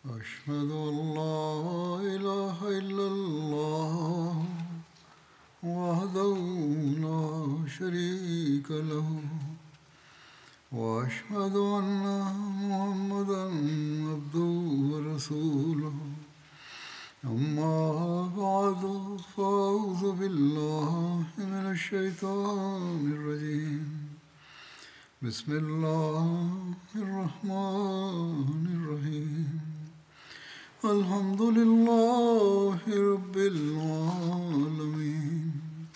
أشهد أن لا إله إلا الله وحده لا شريك له وأشهد أن محمدا عبده ورسوله أما بعد فأعوذ بالله من الشيطان الرجيم بسم الله الرحمن الرحيم الحمد لله رب العالمين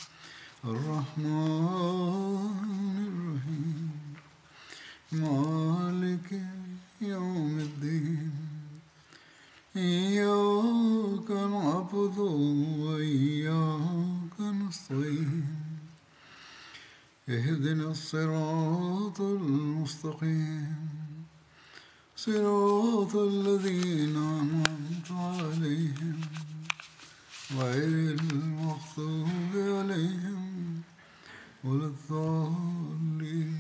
الرحمن الرحيم مالك يوم الدين إياك نعبد وإياك نستعين اهدنا الصراط المستقيم صراط الذين أنعمت عليهم غير المغضوب عليهم ولا الضالين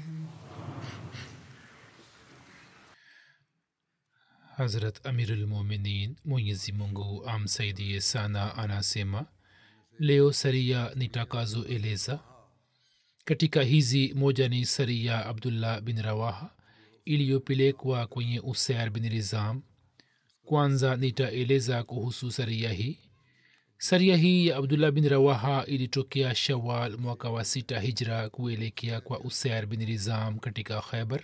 Hazrat Amirulmuminin Mwenyezi Mungu amsaidie sana anasema leo saria nitakazoeleza katika hizi moja ni saria abdullah bin rawaha iliyopelekwa kwenye usair bin rizam kwanza nitaeleza kuhusu saria hii saria hii ya abdullah bin rawaha ilitokea shawal mwaka wa sita hijra kuelekea kwa usair bin rizam katika khaibar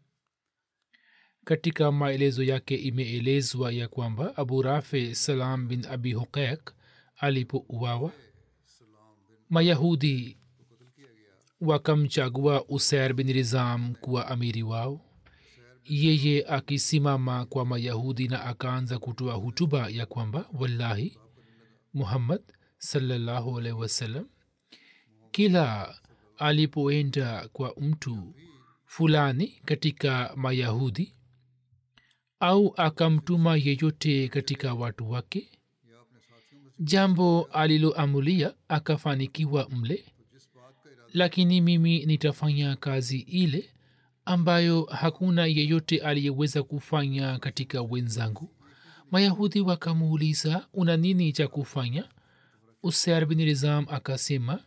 katika maelezo yake imeelezwa ya kwamba abu rafe salam bin abi huqaiq alipouawa mayahudi wakamchagua usair bin rizam kuwa amiri wao yeye akisimama kwa mayahudi na akaanza kutoa hutuba ya kwamba wallahi muhammad salallahu alaihi wasallam kila alipoenda kwa mtu fulani katika mayahudi au akamtuma yeyote katika watu wake jambo aliloamulia akafanikiwa mle lakini mimi nitafanya kazi ile ambayo hakuna yeyote aliyeweza kufanya katika wenzangu mayahudi wakamuuliza una nini cha kufanya usair bin rizam akasema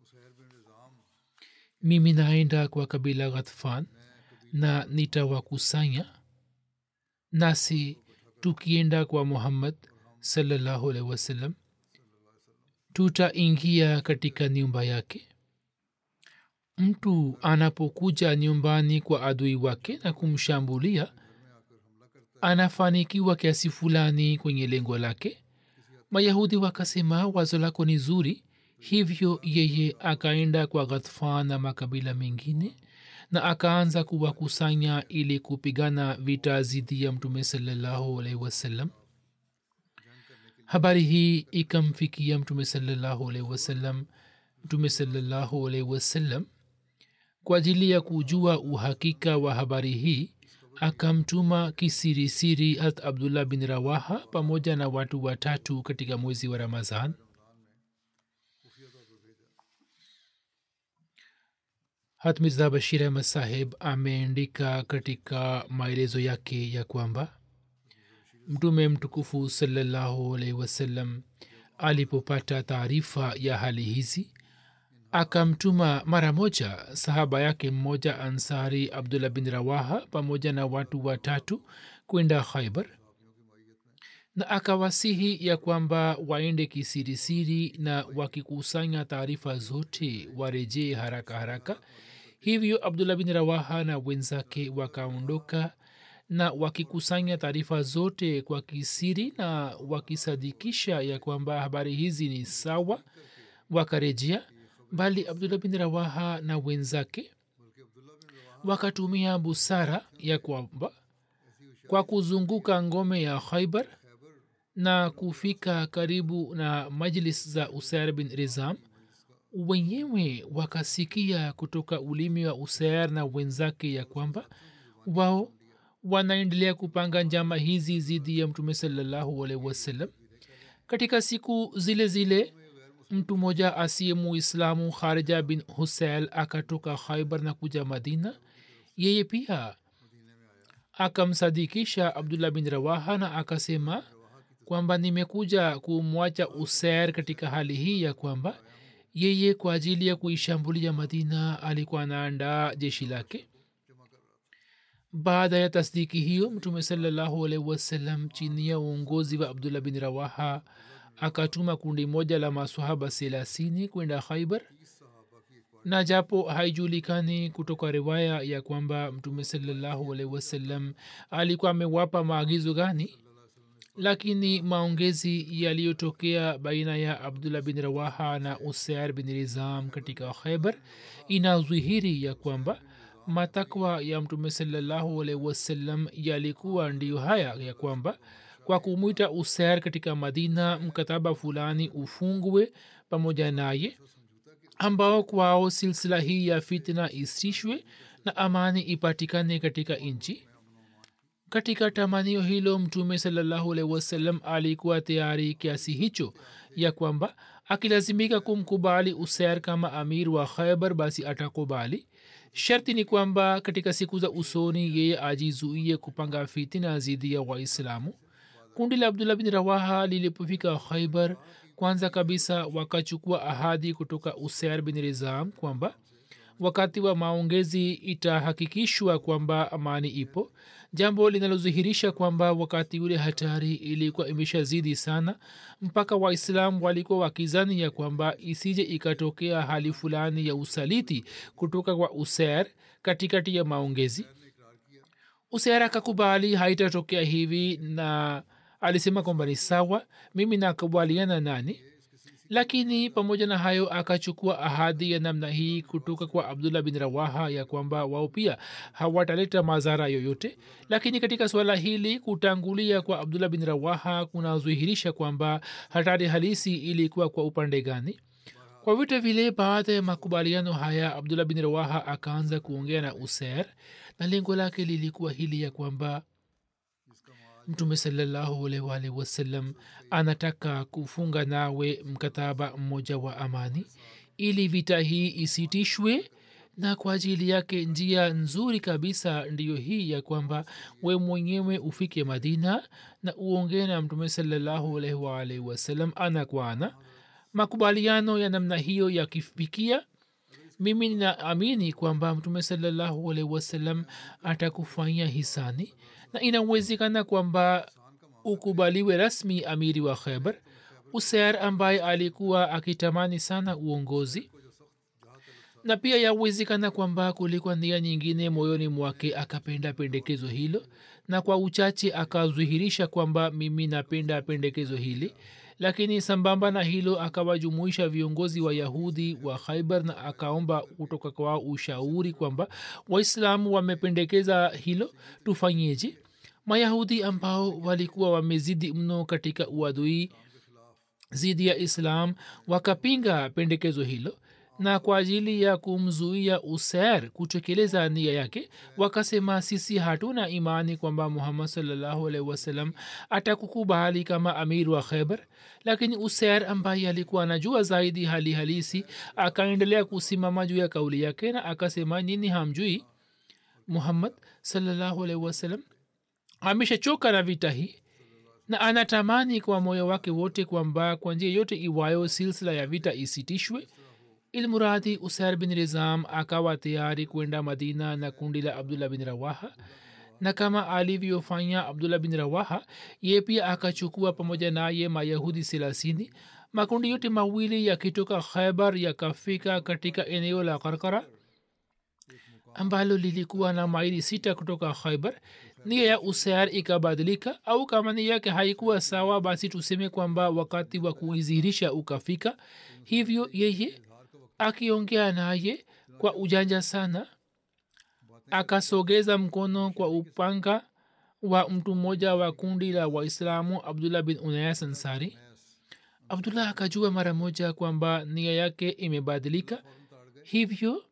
mimi naenda kwa kabila ghatfan na nitawakusanya nasi tukienda kwa muhammad salallahu alaihi wasallam tutaingia katika nyumba yake mtu anapokuja nyumbani kwa adui wake na kumshambulia anafanikiwa kiasi fulani kwenye lengo lake mayahudi wakasema wazo lako ni zuri hivyo yeye akaenda kwa ghatfan na makabila mengine na akaanza kuwakusanya ili kupigana vita zidi ya mtume salallahu alaihi wasallam habari hii ikamfikia mtume salallahu alaihi wasallam mtume salallahu alaihi wasallam kwa ajili ya kujua uhakika wa habari hii akamtuma kisirisiri hat abdullah bin rawaha pamoja na watu watatu katika mwezi wa ramazan hat mirza bashir ahmad saheb ameandika katika maelezo yake ya kwamba mtume mtukufu salallahu alaihi wasallam alipopata taarifa ya hali hizi akamtuma mara moja sahaba yake mmoja ansari abdullah bin rawaha pamoja na watu watatu kwenda khaibar na akawasihi ya kwamba waende kisirisiri na wakikusanya taarifa zote warejee haraka haraka hivyo abdullah bin rawaha na wenzake wakaondoka na wakikusanya taarifa zote kwa kisiri na wakisadikisha ya kwamba habari hizi ni sawa wakarejea bali abdullah bin rawaha na wenzake wakatumia busara ya kwamba kwa kuzunguka ngome ya khaibar na kufika karibu na majlis za usair bin rizam wenyewe wakasikia kutoka ulimi wa usair na wenzake ya kwamba wao wanaendelea kupanga njama hizi zidi ya mtume salallahu alaihi wasallam katika siku zile zile mtu mmoja asiye muislamu kharija bin husail akatoka khaibar na kuja madina yeye pia akamsadikisha abdullah bin rawaha na akasema kwamba nimekuja kumwacha user katika hali hii ya kwamba yeye kwa ajili ya kuishambulia madina alikuwa anaandaa jeshi lake baada ya tasdiki hiyo mtume salallahu alaihi wasallam chini ya uongozi wa abdullah bin rawaha akatuma kundi moja la masahaba selasini kwenda khaibar na japo haijulikani kutoka riwaya ya kwamba mtume salallahu alaihi wasallam alikuwa amewapa maagizo gani lakini maongezi yaliyotokea baina ya abdullah bin rawaha na usair bin rizam katika khaibar inadhihiri ya kwamba matakwa ya mtume salallahu alaihi wasallam yalikuwa ndiyo haya ya kwamba kwa kumwita usair katika madina mkataba fulani ufungwe pamoja naye ambao kwao silsila hii ya fitna isishwe na amani ipatikane katika nchi katika tamanio hilo mtume salallahu alaihi wasallam alikuwa tayari kiasi hicho ya kwamba akilazimika kumkubali usair kama amir wa khaibar basi atakubali sharti ni kwamba katika siku za usoni yeye ajizuie kupanga fitina dhidi ya waislamu kundi la abdullah bin rawaha lilipofika khaibar kwanza kabisa wakachukua ahadi kutoka usair bin rizam kwamba wakati wa maongezi itahakikishwa kwamba amani ipo jambo linalodhihirisha kwamba wakati ule hatari ilikuwa imeshazidi sana mpaka waislam walikuwa wakizani ya kwamba isije ikatokea hali fulani ya usaliti kutoka kwa user katikati ya maongezi user akakubali haitatokea hivi na alisema kwamba ni sawa mimi nakubaliana nani lakini pamoja na hayo akachukua ahadi ya namna hii kutoka kwa abdullah bin rawaha ya kwamba wao pia hawataleta madhara yoyote lakini katika suala hili kutangulia kwa abdullah bin rawaha kunadhihirisha kwamba hatari halisi ilikuwa kwa upande gani kwa vyote vile baada ya makubaliano haya abdullah bin rawaha akaanza kuongea na user na lengo lake lilikuwa hili ya kwamba mtume salllahualwalhi wasallam anataka kufunga nawe mkataba mmoja wa amani ili vita hii isitishwe na kwa ajili yake njia nzuri kabisa ndiyo hii ya kwamba we mwenyewe ufike madina na uongee na mtume salllahualwalhi wasallam ana kwa ana makubaliano ya namna hiyo yakifikia mimi ninaamini kwamba mtume salllahualhi wasallam atakufanyia hisani na inawezekana kwamba ukubaliwe rasmi amiri wa khaibar usair ambaye alikuwa akitamani sana uongozi na pia yawezekana kwamba kulikuwa nia nyingine moyoni mwake akapenda pendekezo hilo na kwa uchache akadhihirisha kwamba mimi napenda pendekezo hili lakini sambamba na hilo akawajumuisha viongozi wa yahudi wa khaibar na akaomba kutoka kwao ushauri kwamba waislamu wamependekeza hilo tufanyeje mayahudi ambao walikuwa wamezidi mno katika uadui zidi ya islam wakapinga pendekezo hilo na kwa ajili ya kumzuia usair kutekeleza nia yake wakasema sisi hatuna imani kwamba muhammad salllahu alaihi wasallam atakukubali kama amir wa khaibar lakini usair ambaye alikuwa anajua zaidi hali halisi akaendelea kusimama juu ya kauli yake na akasema nini hamjui muhammad salllahu alaihi wasallam ameshachoka na vita hii na anatamani kwa moyo wake wote kwamba kwa njia yote iwayo silsila ya vita isitishwe ilmuradi usair bin rizam akawa tayari kwenda madina na kundi la abdullah bin rawaha na kama alivyofanya abdullah bin rawaha ye pia akachukua pamoja naye mayahudi selasini makundi yote mawili yakitoka khaibar yakafika katika eneo la karkara ambalo lilikuwa na maili sita kutoka khaibar nia ya usair ikabadilika au kama nia yake haikuwa sawa basi tuseme kwamba wakati wa kuidhihirisha ukafika hivyo yeye akiongea naye kwa ujanja sana akasogeza mkono kwa upanga wa mtu mmoja wa kundi la waislamu abdullah bin unayas ansari abdullah akajua mara moja kwamba nia yake imebadilika hivyo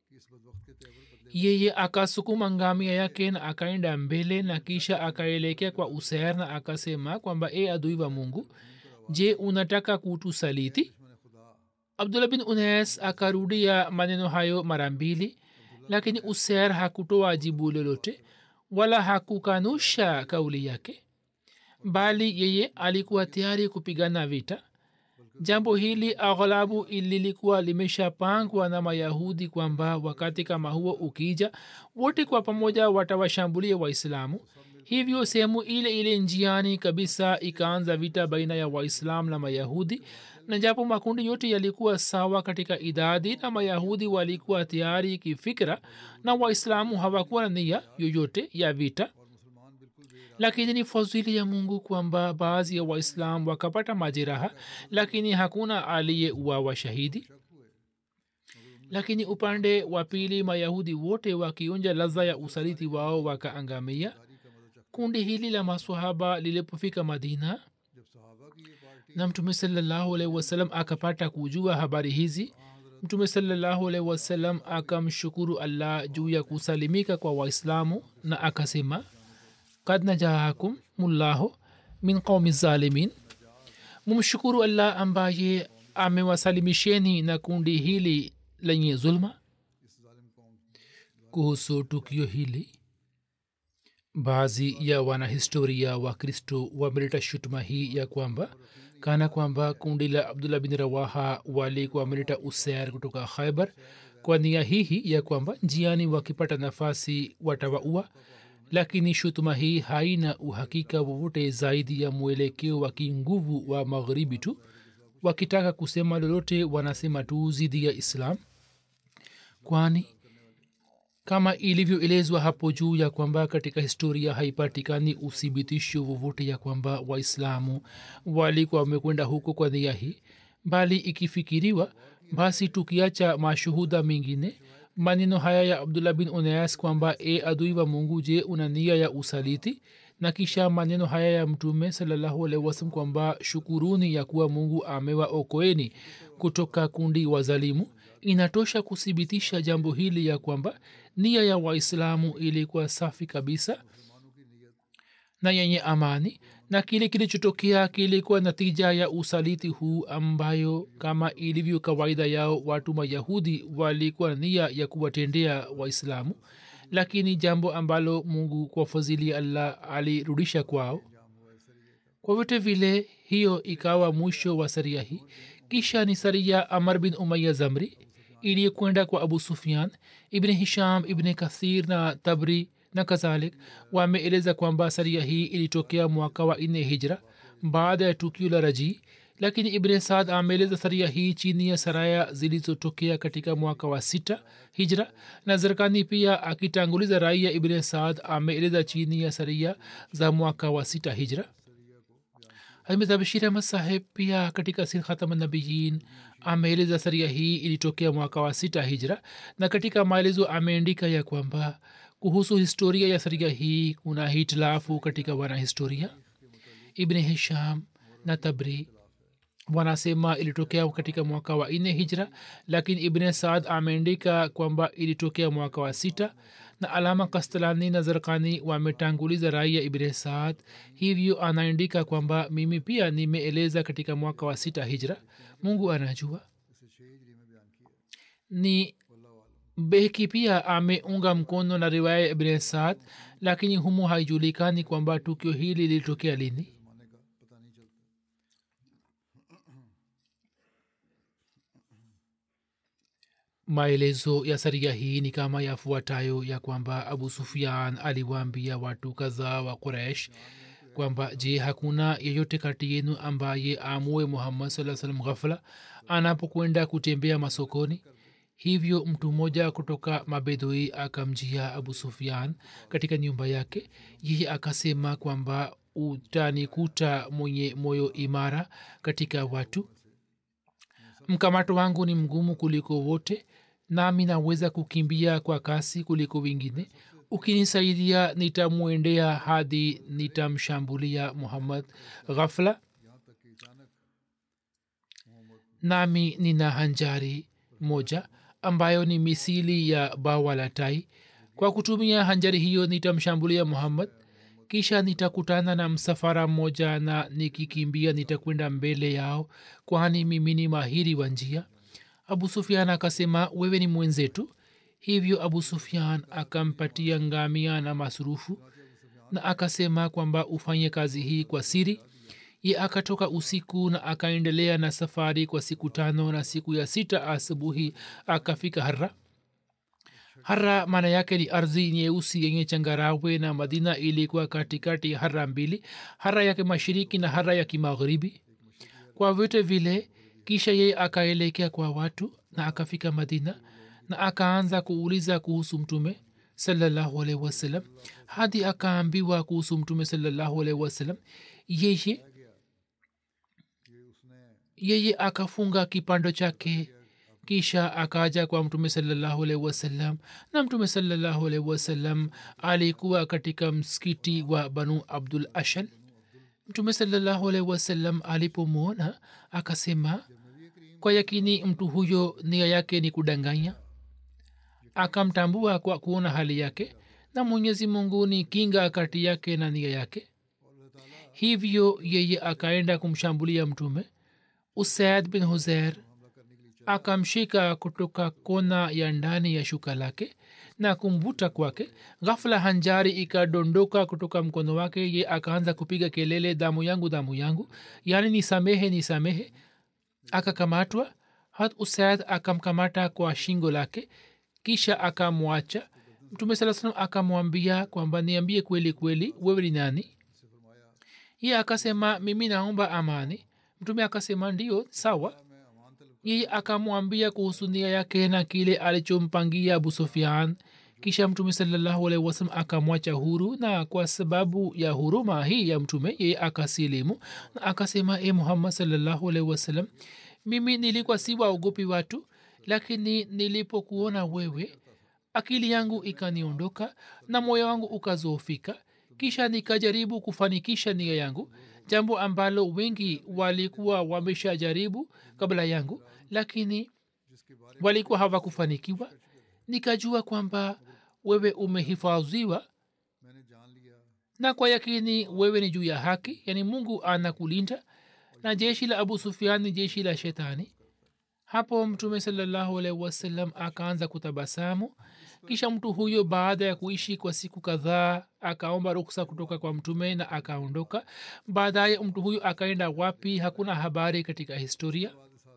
yeye akasukuma ngamia yake na akaenda mbele na kisha akaelekea kwa usair na akasema kwamba e adui wa mungu je unataka kutusaliti abdullah bin unes akarudia maneno hayo mara mbili lakini usair hakutoa jibu lolote wala hakukanusha kauli yake bali yeye alikuwa tayari kupigana vita jambo hili aghlabu lilikuwa limeshapangwa na mayahudi kwamba wakati kama huo ukija wote kwa pamoja watawashambulia waislamu hivyo sehemu ile ile njiani kabisa ikaanza vita baina ya waislamu na mayahudi na japo makundi yote yalikuwa sawa katika idadi na mayahudi walikuwa tayari kifikira na waislamu hawakuwa na nia yoyote ya vita lakini ni fadhili ya mungu kwamba baadhi ya waislam wakapata majeraha lakini hakuna aliyeuawa shahidi lakini upande wa pili mayahudi wote wakionja ladha ya usaliti wao wakaangamia kundi hili la maswahaba lilipofika madina na mtume salallahu alaihi wasallam akapata kujua habari hizi mtume salallahu alaihi wasallam akamshukuru allah juu ya kusalimika kwa waislamu na akasema kad najahakum mullahu min qaumi zalimin mumshukuru allah ambaye amewasalimisheni na kundi hili lenye zulma kuhusu tukio hili baadhi ya wanahistoria wa kristo wameleta shutuma hii ya kwamba kana kwamba kundi la abdullah bin rawaha walikuwa wameleta usair kutoka khaibar kwa nia hihi ya kwamba njiani wakipata nafasi watawaua lakini shutuma hii haina uhakika wowote zaidi ya mwelekeo wa kinguvu wa magharibi tu wakitaka kusema lolote wanasema tu zidi ya islam kwani kama ilivyoelezwa hapo juu ya kwamba katika historia haipatikani uthibitisho wowote ya kwamba waislamu walikuwa wamekwenda huko kwa nia hii bali ikifikiriwa basi tukiacha mashuhuda mengine maneno haya ya abdullah bin unas kwamba e adui wa mungu je una nia ya usaliti na kisha maneno haya ya mtume salallahu alaihi wasalam kwamba shukuruni ya kuwa mungu amewaokoeni kutoka kundi wa zalimu inatosha kuthibitisha jambo hili ya kwamba nia ya waislamu ilikuwa safi kabisa na yenye amani na kile kilichotokea kilikuwa natija ya usaliti huu ambayo kama ilivyo kawaida yao watu mayahudi walikuwa na nia ya kuwatendea waislamu lakini jambo ambalo mungu kwa fadhili allah alirudisha kwao kwa vyote vile hiyo ikawa mwisho wa saria hii kisha ni saria amar bin umaya zamri iliyokwenda kwa abu sufian ibni hisham ibni kathir na tabri na kadhalik wameeleza kwamba saria hii ilitokea mwaka wa nne hijra baada ya tukio la rajii lakini ibne saad ameeleza saria hii chini ya saraya zilizotokea katika mwaka wa sita hijra na zerkani pia akitanguliza rai ya ibne saad ameeleza chini ya saria za mwaka wa sita hijra hazmezabshir ahmad saheb pia katika sir khatamnabiyin ameeleza saria hii ilitokea mwaka wa sita hijra na katika maelezo ameandika ya kwamba kuhusu historia ya saria hii kuna hitilafu katika wanahistoria ibni hisham na tabri wanasema ilitokea katika mwaka wa nne hijra lakini ibne saad ameandika kwamba ilitokea mwaka wa sita na alama kastalani na zarkani wametanguliza rai ya ibne saad hivyo anaandika kwamba mimi pia nimeeleza katika mwaka wa sita hijra mungu anajua ni behki pia ameunga mkono na riwaya ya ibne saad lakini humu haijulikani kwamba tukio hili lilitokea lini maelezo ya saria hii ni kama yafuatayo ya kwamba abu sufian aliwaambia watu kadhaa wa quraish kwamba je hakuna yeyote kati yenu ambaye amue muhammad saa salam ghafla anapokwenda kutembea masokoni hivyo mtu mmoja kutoka mabedoi akamjia abu sufian katika nyumba yake yeye akasema kwamba utanikuta mwenye moyo imara katika watu mkamato wangu ni mgumu kuliko wote nami naweza kukimbia kwa kasi kuliko wengine ukinisaidia nitamwendea hadi nitamshambulia muhammad ghafla nami nina hanjari moja ambayo ni misili ya bawa la tai kwa kutumia hanjari hiyo nitamshambulia muhammad kisha nitakutana na msafara mmoja na nikikimbia nitakwenda mbele yao kwani mimi ni mahiri wa njia abu sufian akasema wewe ni mwenzetu hivyo abu sufian akampatia ngamia na masurufu na akasema kwamba ufanye kazi hii kwa siri ye akatoka usiku na akaendelea na safari kwa siku tano na siku ya sita asubuhi akafika hara hara maana yake ni ardhi nyeusi yenye changarawe na madina ilikuwa katikati ya hara mbili hara ya kimashiriki na hara ya kimagharibi kwa vyote vile kisha yeye akaelekea kwa watu na akafika madina na akaanza kuuliza kuhusu mtume salallahu alaihi wasallam hadi akaambiwa kuhusu mtume salallahu alaihi wasallam yeye yeye akafunga kipando chake kisha akaja kwa mtume salallahu alaihi wasallam na mtume salallahu alaihi wasallam alikuwa katika msikiti wa banu abdul ashal mtume salallahu alaihi wasallam alipomwona akasema kwa yakini mtu huyo nia yake ni kudanganya akamtambua kwa kuona hali yake na mwenyezi mungu ni kinga kati yake na nia yake hivyo yeye akaenda kumshambulia mtume usaid bin huzer akamshika kutoka kona ya ndani ya shuka lake na kumvuta kwake ghafula hanjari ikadondoka kutoka mkono wake ye akaanza kupiga kelele damu yangu damu yangu yaani nisamehe nisamehe akakamatwa hat usaid akamkamata kwa shingo lake kisha akamwacha mtume saa salam akamwambia kwamba niambie kweli kweli wewe ni nani ye akasema mimi naomba amani mtume akasema ndio sawa yeye akamwambia kuhusu nia yake na kile alichompangia abu sufian kisha mtume salallahu alaihi wasalam akamwacha huru na kwa sababu ya huruma hii ya mtume yeye akasilimu na akasema e muhammad salallahu alaihi wasalam mimi nilikuwa si waogopi watu lakini nilipokuona wewe akili yangu ikaniondoka na moyo wangu ukazofika kisha nikajaribu kufanikisha nia yangu jambo ambalo wengi walikuwa wameshajaribu kabla yangu lakini walikuwa hawakufanikiwa nikajua kwamba wewe umehifadhiwa na kwa yakini wewe ni juu ya haki yani mungu anakulinda na jeshi la abu sufian ni jeshi la shetani hapo mtume salallahu alaihi wasallam akaanza kutabasamu kisha mtu huyo baada ya kuishi kwa siku kadhaa akaomba ruksa kutoka kwa mtume na akaondoka baadaye mtu huyo akaenda wapi hakuna habari katika historia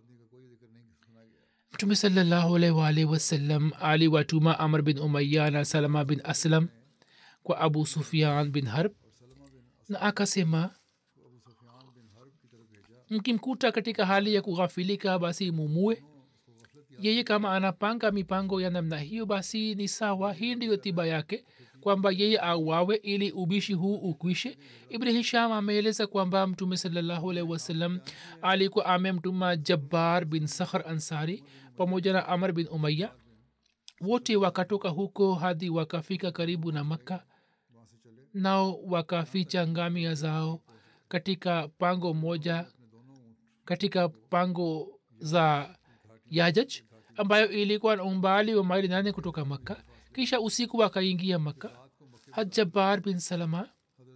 mtume salallahu alaihi waalihi wasallam aliwatuma amr bin umaya na salama bin aslam kwa abu sufian bin harb na akasema mkimkuta katika hali ya kughafilika basi mumue yeye kama anapanga mipango ya namna hiyo basi ni sawa hii ndiyo tiba yake kwamba yeye auawe ili ubishi huu ukwishe ibni hisham ameeleza kwamba mtume salallahu alaihi wasallam alikuwa amemtuma jabbar bin sakhar ansari pamoja na amr bin umaya wote wakatoka huko hadi wakafika karibu na makka nao wakaficha ngamia zao katika pango moja katika pango za yajaj ambayo ilikuwa na umbali wa maili nane kutoka makka kisha usiku akaingia makka hajabar bin salama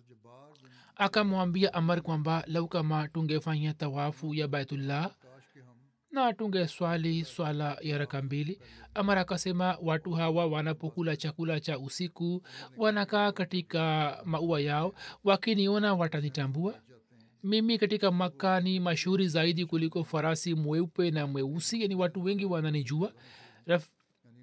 akamwambia amar kwamba lau kama tungefanya tawafu ya baitullah na tunge swali swala ya raka mbili amar akasema watu hawa wanapokula chakula cha usiku wanakaa katika maua yao wakiniona watanitambua mimi katika makka ni mashuhuri zaidi kuliko farasi mweupe na mweusi yani watu wengi wananijua Raf,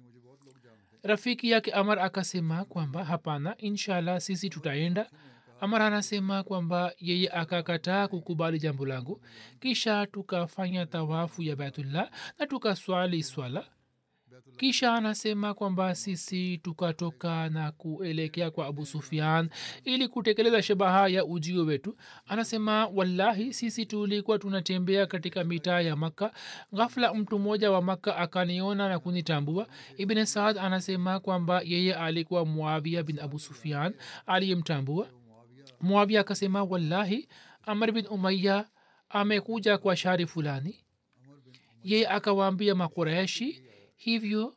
rafiki yake amar akasema kwamba hapana inshallah sisi tutaenda amar anasema kwamba yeye akakataa kukubali jambo langu kisha tukafanya tawafu ya baitullah na tukaswali swala kisha anasema kwamba sisi tukatoka na kuelekea kwa abu sufian ili kutekeleza shabaha ya ujio wetu anasema wallahi sisi tulikuwa tunatembea katika mitaa ya makka ghafla mtu mmoja wa makka akaniona na kunitambua ibn saad anasema kwamba yeye alikuwa muavia bin abu sufian aliyemtambua muavia akasema wallahi amr bin umaya amekuja kwa shari fulani yeye akawaambia makureshi hivyo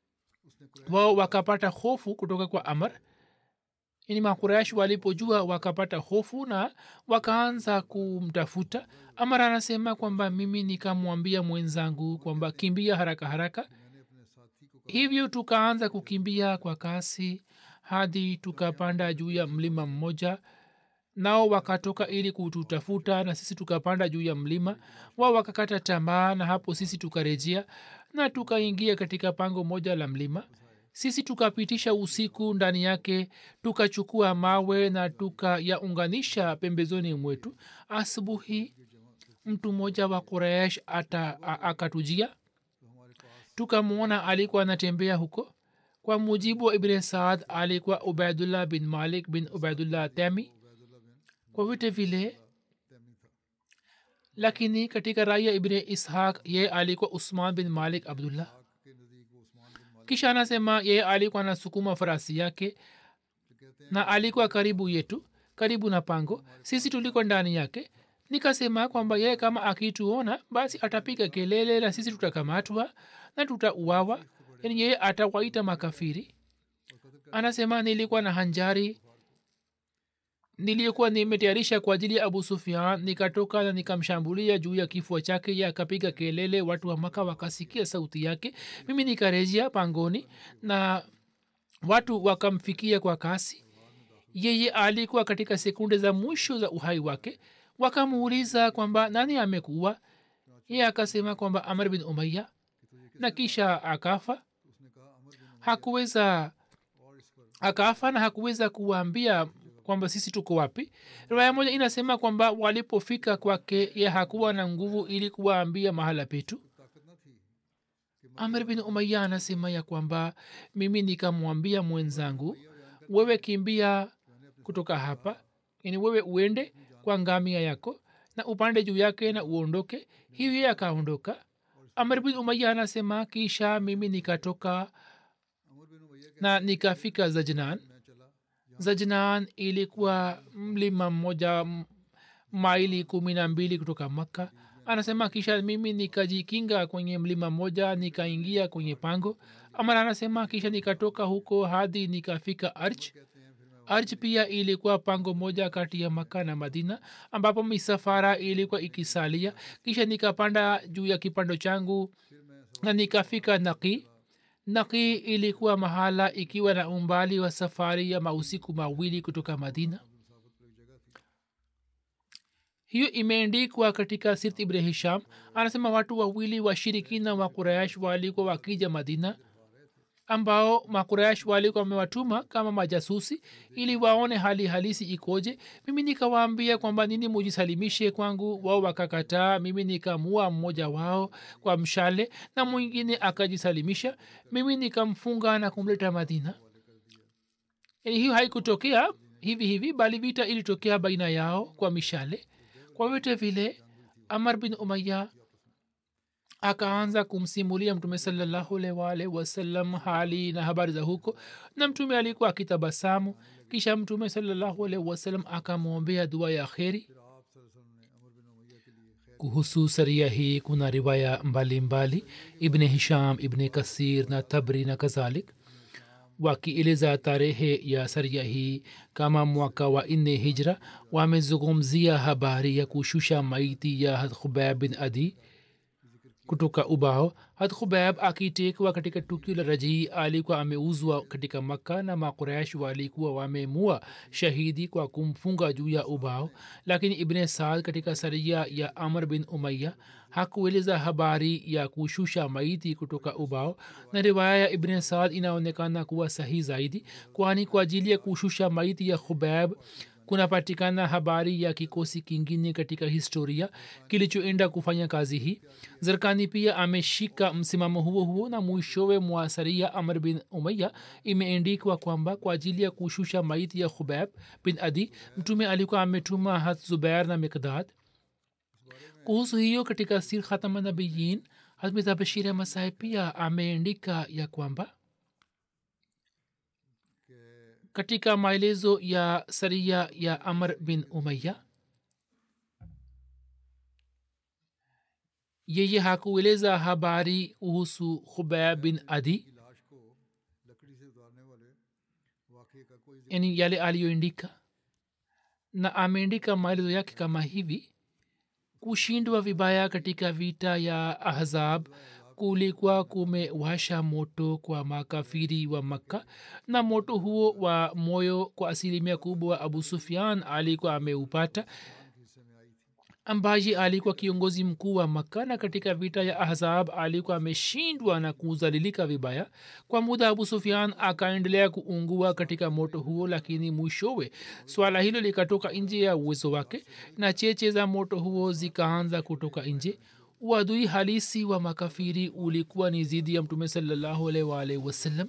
wao wakapata hofu kutoka kwa amr ini makuraish walipojua wakapata hofu na wakaanza kumtafuta amar anasema kwamba mimi nikamwambia mwenzangu kwamba kimbia haraka haraka hivyo tukaanza kukimbia kwa kasi hadi tukapanda juu ya mlima mmoja nao wakatoka ili kututafuta na sisi tukapanda juu ya mlima wao wakakata tamaa na hapo sisi tukarejea na tukaingia katika pango moja la mlima sisi tukapitisha usiku ndani yake tukachukua mawe na tukayaunganisha pembezoni mwetu asubuhi mtu mmoja wa quraish akatujia tukamwona alikuwa anatembea huko kwa mujibu wa ibn saad alikuwa ubaidullah bin malik bin ubaidullah temi kwa vyote vile lakini katika raya ibn ishaq ye alikuwa usman bin malik abdullah kisha anasema yeye alikuwa anasukuma farasi yake na alikuwa karibu yetu karibu na pango sisi tuliko ndani yake nikasema kwamba yeye kama akituona basi atapiga kelele na sisi tutakamatwa na tutauawa yani yeye atawaita makafiri anasema nilikuwa na hanjari nilikuwa nimetayarisha kwa ajili ya abu sufian nikatoka na nikamshambulia juu ya kifua chake ye akapiga kelele watu wa maka wakasikia sauti yake mimi nikarejea pangoni na watu wakamfikia kwa kasi yeye alikuwa katika sekunde za mwisho za uhai wake wakamuuliza kwamba nani amekuwa ye akasema kwamba amr bin umaya na kisha akafa hakuweza akafa na hakuweza kuwaambia kwamba sisi tuko wapi riwaya moja inasema kwamba walipofika kwake ye hakuwa na nguvu ili kuwaambia mahala petu amr bin umaya anasema ya kwamba mimi nikamwambia mwenzangu wewe kimbia kutoka hapa yani wewe uende kwa ngamia yako na upande juu yake na uondoke hivi akaondoka amr bin umaya anasema kisha mimi nikatoka na nikafika zajnan zajnan ilikuwa mlima mmoja maili kumi na mbili kutoka makka anasema kisha mimi nikajikinga kwenye mlima mmoja nikaingia kwenye pango amara anasema kisha nikatoka huko hadi nikafika arch arch pia ilikuwa pango moja kati ya maka na madina ambapo misafara ilikuwa ikisalia kisha nikapanda juu ya kipando changu na nikafika naki naki ilikuwa mahala ikiwa na umbali wa safari ya mausiku mawili kutoka madina hiyo imeendikwa katika sirt ibn hisham anasema watu wawili washirikina wa qurayash walikuwa wakija madina ambao makurayash walikuwa wamewatuma kama majasusi ili waone hali halisi ikoje mimi nikawaambia kwamba nini mujisalimishe kwangu wao wakakataa mimi nikamua mmoja wao kwa mshale na mwingine akajisalimisha mimi nikamfunga na kumleta madina yani hiyo haikutokea hivi hivi bali vita ilitokea baina yao kwa mishale kwa vyote vile amar bin umaya akaanza kumsimulia mtume salllahualwalh wasallam hali na habari za huko na mtume alikuwa akitabasamu kisha mtume salllahualh wasallam akamwombea dua ya kheri kuhusu saria hii kuna riwaya mbalimbali ibne hisham ibne kasir na tabri na kadhalik wakieleza tarehe ya saria hii kama mwaka wa nne hijra wamezungumzia habari ya kushusha maiti ya khubab bin adi kutoka ubao hat khubab akitekwa katika tukio la rajii alikuwa ameuzwa katika makka na makuraish walikuwa wamemua shahidi kwa kumfunga juu ya ubao lakini ibne saad katika saria ya amr bin umaya hakueleza habari ya kushusha maiti kutoka ubao na riwaya ya ibne saad inaonekana kuwa sahi zaidi kwani kwa ajili ya kushusha maiti ya khubab kunapatikana habari ya kikosi kingine katika historia kilichoenda kufanya kazi hii zerkani pia ameshika msimamo huo huo na mwishowe mwasaria amr bin umaya imeendikwa kwamba kwa ajili ya kushusha maiti ya khubab bin adi mtume alikuwa ametuma hat zubair na mikdad kuhusu hiyo katika sir khatamanabiyin hazmita bashir ahmad saheb pia ameandika ya kwamba katika maelezo ya saria ya amr bin umaya yeye hakueleza habari kuhusu khubaya bin adi yani yale aliyoandika na ameandika maelezo yake kama hivi kushindwa vibaya katika vita ya ahzab kulikuwa kumewasha moto kwa makafiri wa makka na moto huo wa moyo kwa asilimia kubwa abu sufian alikuwa ameupata ambaye alikuwa kiongozi mkuu wa makka na katika vita ya ahzab alikuwa ameshindwa na kuzalilika vibaya kwa muda abu sufian akaendelea kuungua katika moto huo lakini mwishowe swala hilo likatoka nje ya uwezo wake na cheche za moto huo zikaanza kutoka nje uadui halisi wa makafiri ulikuwa ni zidi ya mtume salllahualwalhi wasallam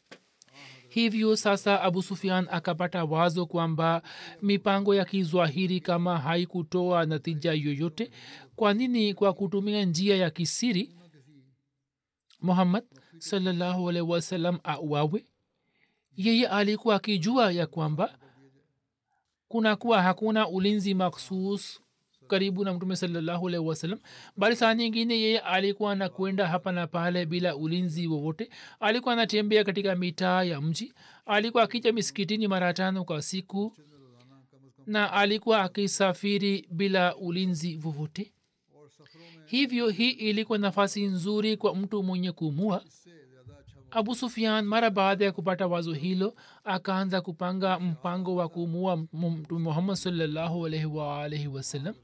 hivyo sasa abu sufian akapata wazo kwamba mipango ya kizwahiri kama haikutoa natija yoyote kwa nini kwa kutumia njia ya kisiri muhammad salllahualhi wasallam auawe yeye alikuwa akijua ya kwamba kunakuwa hakuna ulinzi makhsus karibu na mtume salllahualhi wasalam bali saa nyingine yeye alikuwa anakwenda hapa na pale bila ulinzi wowote alikuwa anatembea katika mitaa ya mji alikuwa akija misikitini mara tano kwa siku na alikuwa akisafiri bila ulinzi wowote hivyo hii ilikuwa nafasi nzuri kwa mtu mwenye kumua abu sufian mara baada ya kupata wazo hilo akaanza kupanga mpango wa kumua mtume muhammad salllahu alaihi waalaihi wasallam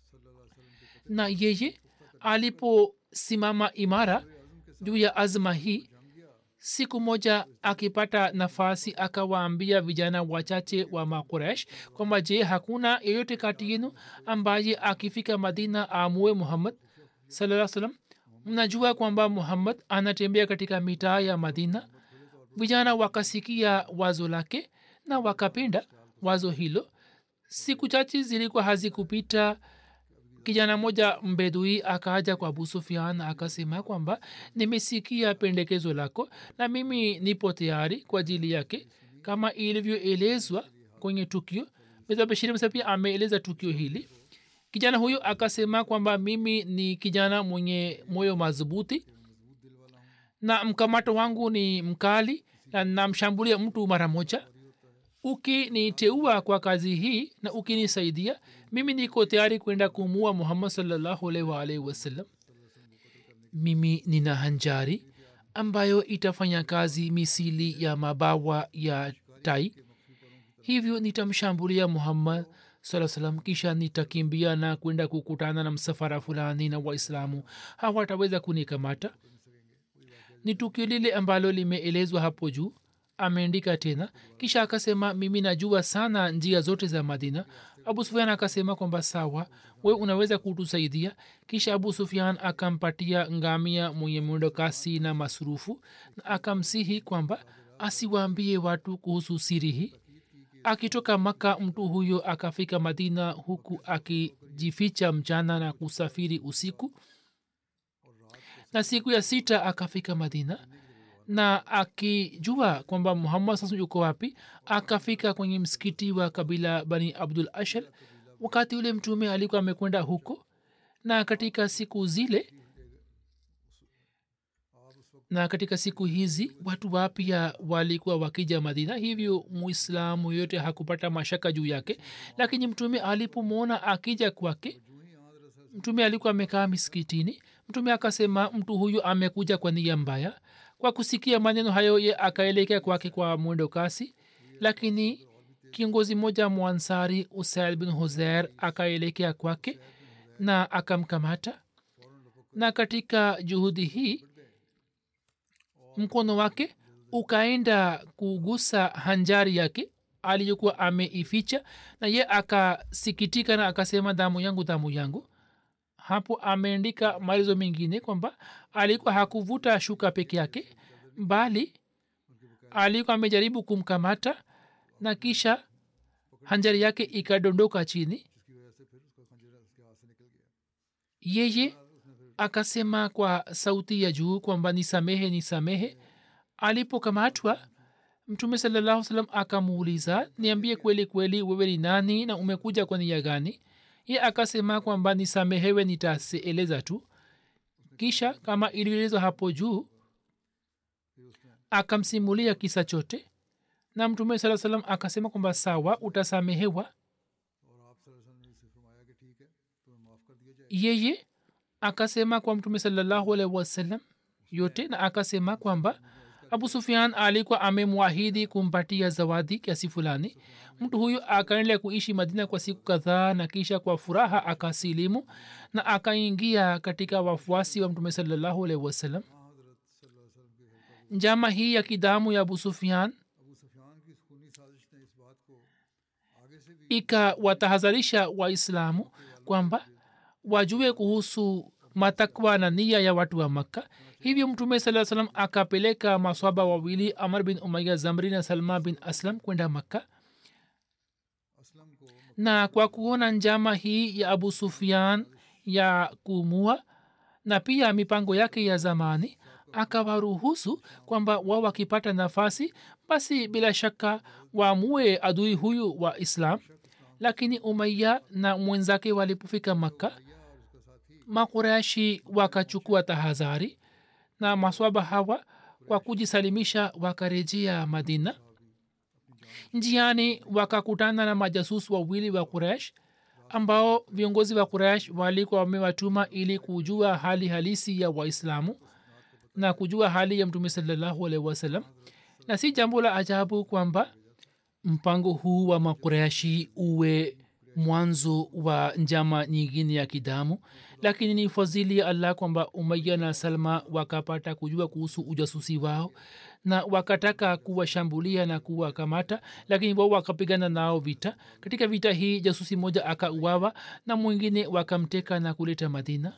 na yeye aliposimama imara juu ya azma hii siku moja akipata nafasi akawaambia vijana wachache wa makuresh kwamba je hakuna yeyote kati yenu ambaye akifika madina amue muhammad saa salam mnajua kwamba muhammad anatembea katika mitaa ya madina vijana wakasikia wazo lake na wakapenda wazo hilo siku chache zilikuwa hazikupita kijana moja mbedui akaja kwa abu sufian akasema kwamba nimesikia pendekezo lako na mimi nipo tayari kwa ajili yake kama ilivyoelezwa kwenye tukio bashiri pia ameeleza tukio hili kijana huyo akasema kwamba mimi ni kijana mwenye moyo madhubuti na mkamato wangu ni mkali na namshambulia mtu mara moja ukiniteua kwa kazi hii na ukinisaidia mimi niko tayari kwenda kumua muhammad salllahualwalhi wasallam mimi nina hanjari ambayo itafanya kazi misili ya mabawa ya tai hivyo nitamshambulia muhammad saa salam kisha nitakimbia na kwenda kukutana na msafara fulani na waislamu hawataweza kunikamata ni tukio lile ambalo limeelezwa hapo juu ameandika tena kisha akasema mimi najua sana njia zote za madina abu sufian akasema kwamba sawa we unaweza kutusaidia kisha abu sufian akampatia ngamia mwenye mwendo kasi na masurufu na akamsihi kwamba asiwaambie watu kuhusu siri hii akitoka maka mtu huyo akafika madina huku akijificha mchana na kusafiri usiku na siku ya sita akafika madina na akijua kwamba muhammad sasa yuko wapi akafika kwenye msikiti wa kabila bani abdul ashar wakati ule mtume alikuwa amekwenda huko na katika siku zile na katika siku hizi watu wapya walikuwa wakija madina hivyo muislamu yote hakupata mashaka juu yake lakini mtume alipomwona akija kwake mtume alikuwa amekaa miskitini mtume akasema mtu huyu amekuja kwa nia mbaya kwa kusikia maneno hayo ye akaelekea kwake kwa mwendo kasi lakini kiongozi mmoja mwansari usaid bin huzair akaelekea kwake na akamkamata na katika juhudi hii mkono wake ukaenda kugusa hanjari yake aliyokuwa ameificha na ye akasikitika na akasema damu yangu damu yangu hapo ameandika maelezo mengine kwamba alikuwa hakuvuta shuka peke yake bali alikuwa amejaribu kumkamata na kisha hanjari yake ikadondoka chini yeye akasema kwa sauti ya juu kwamba nisamehe nisamehe alipokamatwa mtume salallahu salam akamuuliza niambie kweli kweli wewe ni nani na umekuja kwa nia gani ye akasema kwamba nisamehewe nitaeleza tu kisha kama ilielezwa hapo juu akamsimulia kisa chote na mtume saa salam akasema kwamba sawa utasamehewa yeye akasema kwa mtume salallahu alaihi wasallam yote na akasema kwamba abu sufian alikuwa amemwahidi kumpatia zawadi kiasi fulani mtu huyu akaendelea kuishi madina kwa siku kadhaa na kisha kwa furaha akasilimu na akaingia katika wafuasi wa mtume salallahu alaihi wasallam njama hii ya kidamu ya abu sufian ikawatahadharisha waislamu kwamba wajue kuhusu matakwa na nia ya watu wa makka hivyo mtume saa salam akapeleka maswaba wawili amr bin umaya zamri na salma bin aslam kwenda makka na kwa kuona njama hii ya abu sufian ya kumua na pia mipango yake ya zamani akawaruhusu kwamba wao wakipata nafasi basi bila shaka waamue adui huyu wa islam lakini umaya na mwenzake walipofika makka makureshi wakachukua tahadhari na maswaba hawa kwa kujisalimisha wakarejea madina njiani wakakutana na majasus wawili wa kuresh ambao viongozi wa kuresh walikuwa wamewatuma ili kujua hali halisi ya waislamu na kujua hali ya mtume salallahu alaihi wasallam na si jambo la ajabu kwamba mpango huu wa makureshi uwe mwanzo wa njama nyingine ya kidamu lakini ni fadhili ya allah kwamba umaya na salma wakapata kujua kuhusu ujasusi wao na wakataka kuwashambulia na kuwakamata lakini wao wakapigana nao vita katika vita hii jasusi moja akauawa na mwingine wakamteka na kuleta madina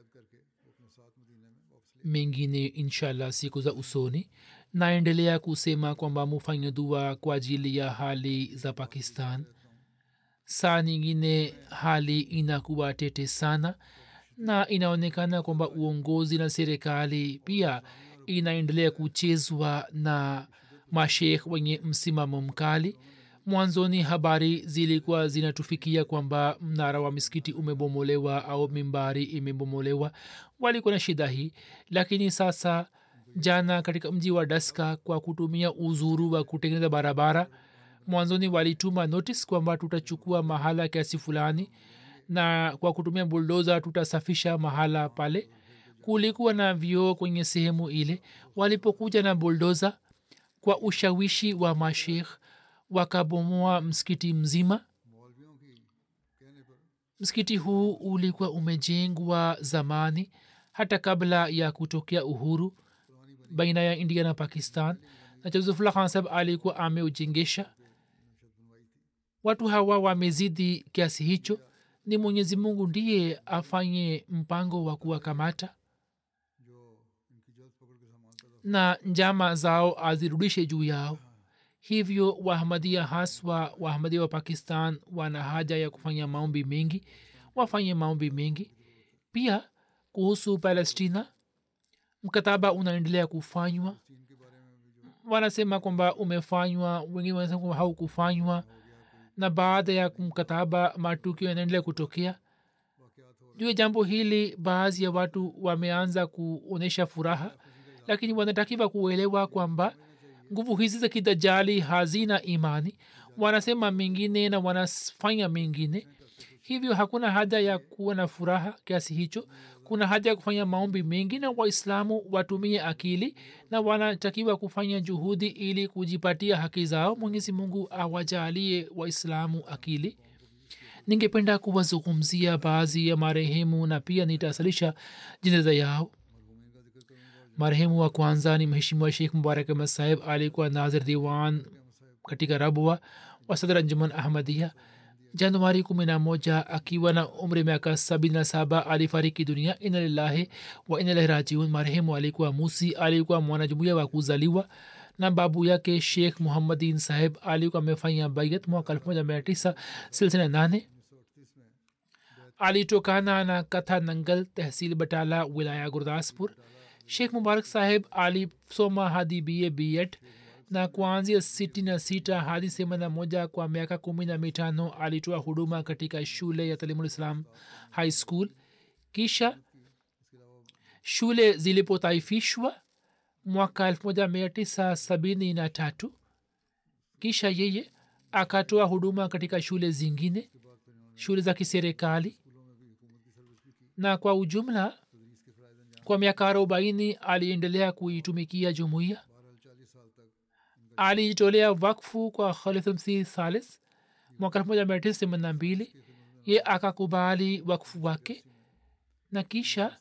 mengine inshallah siku za usoni naendelea kusema kwamba mufanye dua kwa ajili ya hali za pakistan saa nyingine hali inakuwa tete sana na inaonekana kwamba uongozi na serikali pia inaendelea kuchezwa na mashekh wenye msimamo mkali mwanzoni habari zilikuwa zinatufikia kwamba mnara wa misikiti umebomolewa au mimbari imebomolewa walikuwa na shida hii lakini sasa jana katika mji wa daska kwa kutumia uzuru wa kutengeneza barabara mwanzoni walituma notice kwamba tutachukua mahala kiasi fulani na kwa kutumia buldoza tutasafisha mahala pale kulikuwa na vioo kwenye sehemu ile walipokuja na buldoza kwa ushawishi wa mashekh wakabomoa msikiti mzima msikiti huu ulikuwa umejengwa zamani hata kabla ya kutokea uhuru baina ya india na pakistan na josefullah khan sahab alikuwa ameujengesha watu hawa wamezidi kiasi hicho ni mwenyezi mungu ndiye afanye mpango wa kuwakamata na njama zao azirudishe juu yao hivyo wahamadia haswa wahamadia wa pakistan wana haja ya kufanya maombi mengi wafanye maombi mengi pia kuhusu palestina mkataba unaendelea kufanywa wanasema kwamba umefanywa wengine wanasema kwamba haukufanywa na baada ya mkataba matukio yanaendelea kutokea juu ya jambo hili baadhi ya watu wameanza kuonyesha furaha lakini wanatakiwa kuelewa kwamba nguvu hizi za kidajali hazina imani wanasema mengine na wanafanya mengine hivyo hakuna haja ya kuwa na furaha kiasi hicho kuna haja ya kufanya maombi mengi na waislamu watumie akili na wanatakiwa kufanya juhudi ili kujipatia haki zao mwenyezi mungu awajaalie waislamu akili ningependa kuwazungumzia baadhi ya marehemu na pia nitasalisha jeneza yao marehemu wa kwanza ni mheshimiwa sheikh mubarak ahmad saheb alikuwa nazir diwan katika rabwa wa sadr anjuman ahmadia januari kumi na moja akiwa na umri miaka sabini na saba alifariki dunia ina lillahi wa ina ilahi rajiun marehemu alikuwa musi alikuwa mwanajumuia wa kuzaliwa na babu yake sheikh muhammadin saheb alikuwa amefanya bayat mwaka elfu moja mia tisa silsina nane alitokana na katha nangal tehsil batala wilaya gurdaspur sheikh mubarak saheb alisoma hadi ba bed na kuanzia sitini na sita hadi themanini na moja kwa miaka kumi na mitano alitoa huduma katika shule ya talimulislam high school kisha shule zilipotaifishwa mwaka elfu moja mia tisa sabini na tatu kisha yeye akatoa huduma katika shule zingine shule za kiserikali na kwa ujumla kwa miaka arobaini aliendelea kuitumikia jumuiya alijitolea wakfu kwa khalifmsi thalis mwaka elfu moja mia tisa themanini na mbili ye akakubali wakfu wake na kisha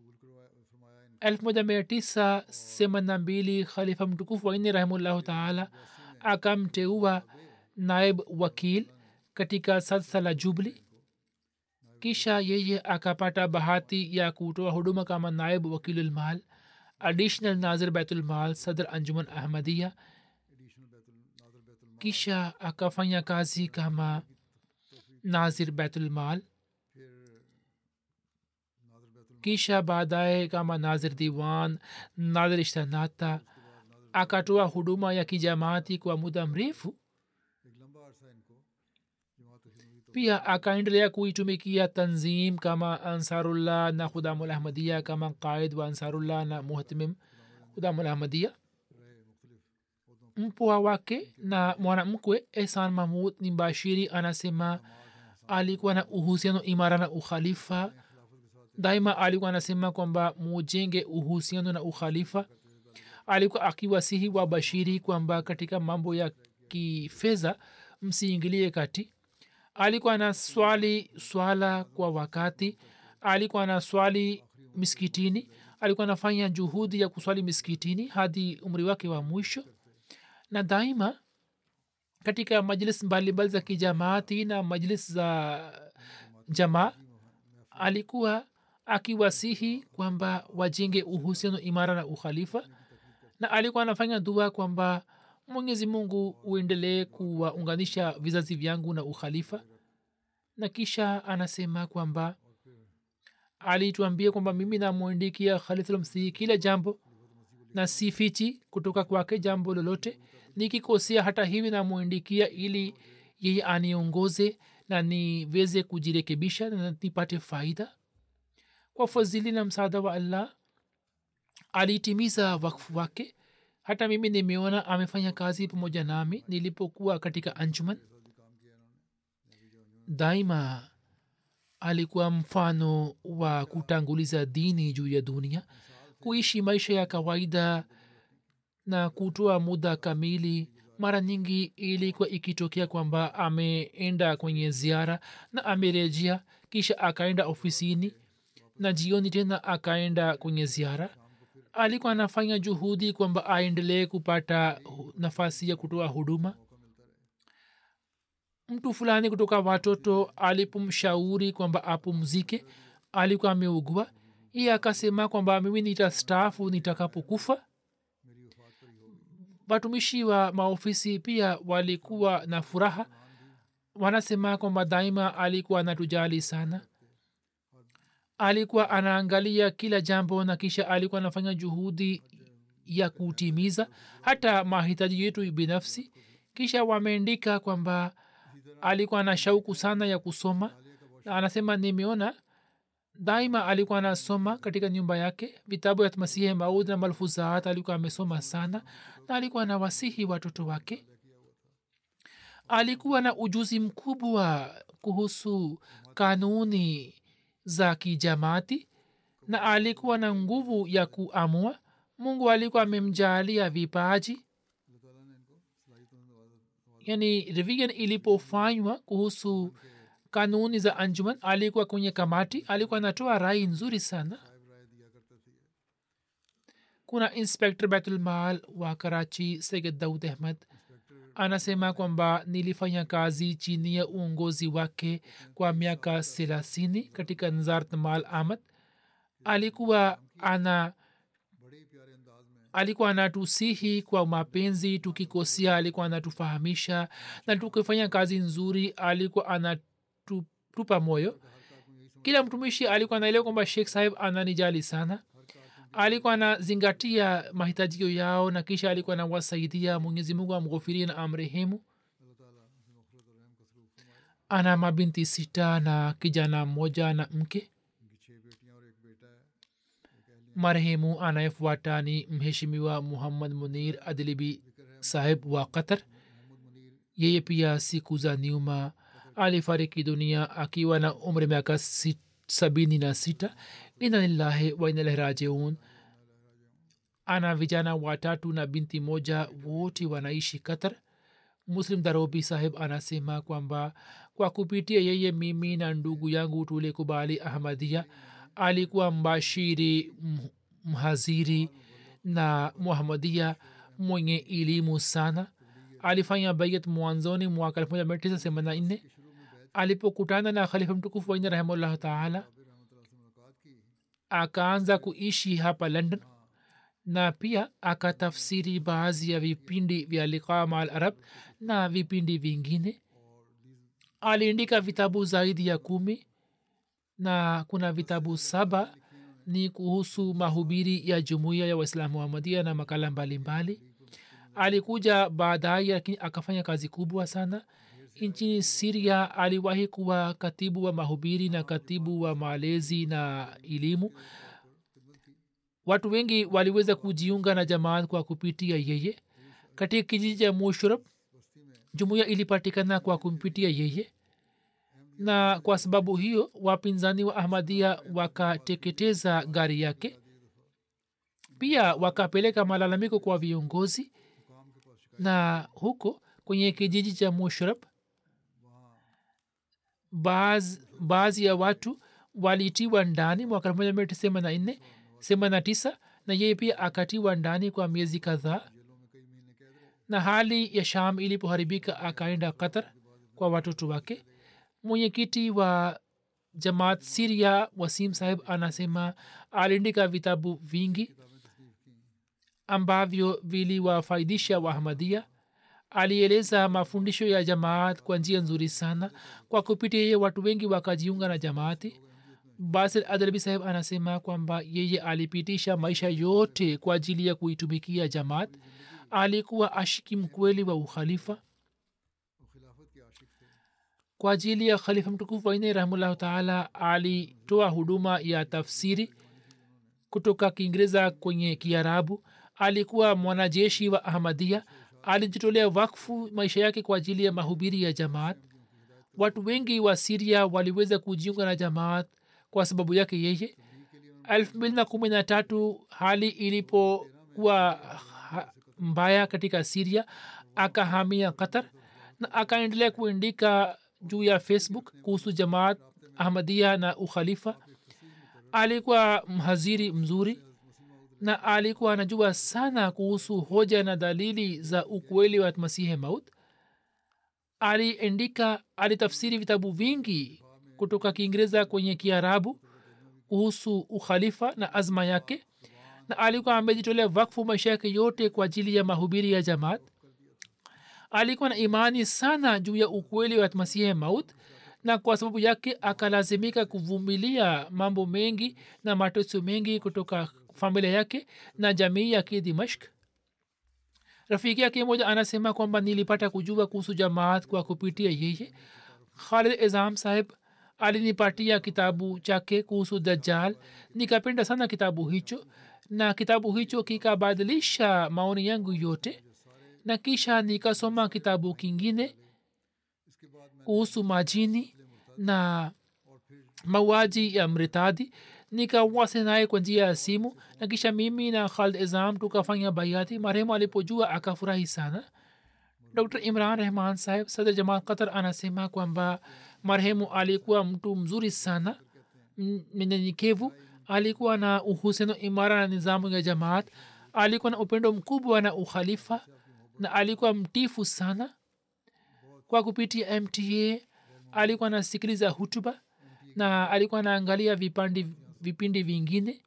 1982 khalifa mtukufu wanne rahimullahu taala akamteua naib wakil katika sadsa la jubli kisha yeye akapata bahati ya kutoa huduma kama naib wakilulmal additional nazir baitulmal sadr anjuman ahmadia kisha akafanya kazi kama nazir baitulmal kisha baadaye kama nazir diwan nazir ishtanata akatoa huduma ya kijamaati kwa muda mrefu pia akaendelea kuitumikia tanzim kama ansarullah na khudamulahmadia kama qaid wa ansarullah na muhtimim khudamulahmadia mpwa wake na mwanamkwe ehsan mahmud ni mbashiri anasema alikuwa na uhusiano imara na ukhalifa daima alikuwa anasema kwamba mujenge uhusiano na ukhalifa alikuwa akiwasihi wa bashiri kwamba katika mambo ya kifedha msiingilie kati alikuwa na swali swala kwa wakati alikuwa na swali miskitini alikuwa anafanya juhudi ya kuswali miskitini hadi umri wake wa mwisho na daima katika majlis mbalimbali za kijamaati na majlis za jamaa alikuwa akiwasihi kwamba wajenge uhusiano imara na ukhalifa na alikuwa anafanya dua kwamba mwenyezi mungu uendelee kuwaunganisha vizazi vyangu na ukhalifa na kisha anasema kwamba alituambia kwamba mimi namwandikia khalifulmsihi kila jambo na sifichi kutoka kwake jambo lolote nikikosea hata hivi namwandikia ili yeye aniongoze na niweze kujirekebisha na nipate faida kwa fadhili na msaada wa allah alitimiza wakfu wake hata mimi nimeona amefanya kazi pamoja nami nilipokuwa katika anjuman daima alikuwa mfano wa kutanguliza dini juu ya dunia kuishi maisha ya kawaida na kutoa muda kamili mara nyingi ilikuwa ikitokea kwamba ameenda kwenye ziara na amerejea kisha akaenda ofisini na jioni tena akaenda kwenye ziara alikuwa anafanya juhudi kwamba aendelee kupata nafasi ya kutoa huduma mtu fulani kutoka watoto alipomshauri kwamba apumzike alikuwa ameugua iye akasema kwamba mimi nitastaafu nitakapokufa watumishi wa maofisi pia walikuwa na furaha wanasema kwamba daima alikuwa anatujali sana alikuwa anaangalia kila jambo na kisha alikuwa anafanya juhudi ya kutimiza hata mahitaji yetu binafsi kisha wameandika kwamba alikuwa na shauku sana ya kusoma na anasema nimeona daima alikuwa anasoma katika nyumba yake vitabu ya masihi maud na malfuzat alikuwa amesoma sana na alikuwa na wasihi watoto wake alikuwa na ujuzi mkubwa kuhusu kanuni za kijamaati na alikuwa na nguvu ya kuamua mungu alikuwa amemjaalia vipaji yani revision ilipofanywa kuhusu kanuni za anjuman alikuwa kwenye kamati alikuwa anatoa rai nzuri sana kuna inspector betulmal wa karachi sayid daud ahmad anasema kwamba nilifanya kazi chini ya uongozi wake kwa miaka thelathini katika nzartmal ahmad alikuwa ana alikuwa anatusihi kwa mapenzi tukikosea alikuwa anatufahamisha na tukifanya kazi nzuri alikuwa anatupa moyo kila mtumishi alikuwa anaelewa kwamba shekh sahib ananijali sana alikuwa anazingatia mahitajio yao na kisha alikuwa anawasaidia mwenyezi mungu amghofirie na amrehemu ana mabinti sita na kijana mmoja na mke marehemu anayefuata ni mheshimiwa muhammad munir adlibi sahib wa qatar yeye pia siku za nyuma alifariki dunia akiwa na umri miaka sabini na sita ina lillahi wa ina ilaihi rajiun ana vijana watatu na binti moja wote wanaishi qatar muslim darobi sahib anasema kwamba kwa kupitia yeye mimi na ndugu yangu tulikubali ahmadia alikuwa mbashiri mh- mhaziri na muhamadia mwenye elimu sana alifanya bayat mwanzoni mwaka 1984 alipokutana na khalifa mtukufu waina rahimahullah taala akaanza kuishi hapa london na pia akatafsiri baadhi ya vipindi vya liqa maal arab na vipindi vingine aliandika vitabu zaidi ya kumi na kuna vitabu saba ni kuhusu mahubiri ya jumuiya ya waislamu muhamadia na makala mbalimbali mbali. alikuja baadaye lakini akafanya kazi kubwa sana nchini siria aliwahi kuwa katibu wa mahubiri na katibu wa malezi na elimu watu wengi waliweza kujiunga na jamaat kwa kupitia yeye katika kijiji cha mushrab jumuiya ilipatikana kwa kumpitia yeye na kwa sababu hiyo wapinzani wa ahmadia wakateketeza gari yake pia wakapeleka malalamiko kwa viongozi na huko kwenye kijiji cha mushrab baadhi ya watu walitiwa ndani mwaka moja mia tisa themanini na nne themanini na tisa na yeye pia akatiwa ndani kwa miezi kadhaa na hali ya sham ilipoharibika akaenda qatar kwa watoto wake mwenyekiti wa jamaat siria wasim sahib anasema aliandika vitabu vingi ambavyo viliwafaidisha waahmadia alieleza mafundisho ya jamaat kwa njia nzuri sana kwa kupitia yeye watu wengi wakajiunga na jamaati basir adalbi saheb anasema kwamba yeye alipitisha maisha yote kwa ajili ya kuitumikia jamaat alikuwa ashiki mkweli wa ukhalifa kwa ajili ya khalifa mtukufu waine rahimullahu taala alitoa huduma ya tafsiri kutoka kiingereza kwenye kiarabu alikuwa mwanajeshi wa ahmadia alijitolea wakfu maisha yake kwa ajili ya mahubiri ya jamaat watu wengi wa siria waliweza kujiunga na jamaat kwa sababu yake yeye elfu mbili na kumi na tatu hali ilipokuwa ha- mbaya katika siria akahamia qatar na akaendelea kuandika juu ya facebook kuhusu jamaat ahmadia na ukhalifa alikuwa mhaziri mzuri na alikuwa anajua sana kuhusu hoja na dalili za ukweli wa masihi maut aliandika alitafsiri vitabu vingi kutoka kiingereza kwenye kiarabu kuhusu ukhalifa na azma yake na alikuwa amejitolea wakfu maisha yake yote kwa ajili ya mahubiri ya jamaat alikuwa na imani sana juu ya ukweli wa masihi maut na kwa sababu yake akalazimika kuvumilia mambo mengi na mateso mengi kutoka familia yake na jamii yake dimashk rafiki yake moja anasema kwamba nilipata kujua kuhusu jamaat kwa kupitia yeye khalid izam saheb alinipatia kitabu chake kuhusu dajjal nikapenda sana kitabu hicho na kitabu hicho kikabadilisha maoni yangu yote na kisha nikasoma kitabu kingine kuhusu majini na mauaji ya mritadi nikawase naye kwa njia ya simu na kisha mimi na khalid izam tukafanya baiati marehemu alipojua akafurahi sana dr imran rehman saheb sadr jamal qatar anasema kwamba marehemu alikuwa mtu mzuri sana mnyenyekevu alikuwa na uhusiano imara na nizamu ya jamaat alikuwa na upendo mkubwa na ukhalifa na alikuwa mtifu sana kwa kupitia mta alikuwa anasikiliza hutuba na alikuwa anaangalia vipandi vipindi vingine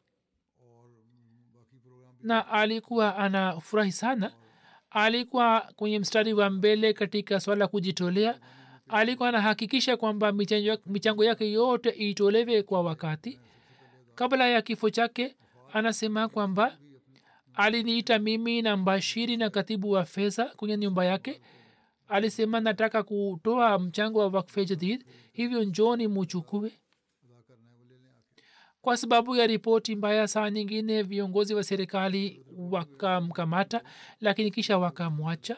na alikuwa anafurahi sana alikuwa kwenye mstari wa mbele katika swala kujitolea alikuwa anahakikisha kwamba michango yake yote itolewe kwa wakati kabla ya kifo chake anasema kwamba aliniita mimi na mbashiri na katibu wa fedha kwenye nyumba yake alisema nataka kutoa mchango wa wakfe jadid hivyo njoni muchukue kwa sababu ya ripoti mbaya saa nyingine viongozi wa serikali wakamkamata lakini kisha wakamwacha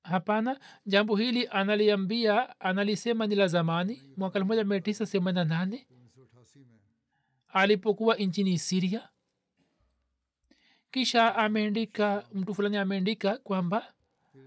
hapana jambo hili analiambia analisema ni la zamani mwaka elfu moja mia tisa themanini na nane alipokuwa nchini siria kisha ameandika mtu fulani ameandika kwamba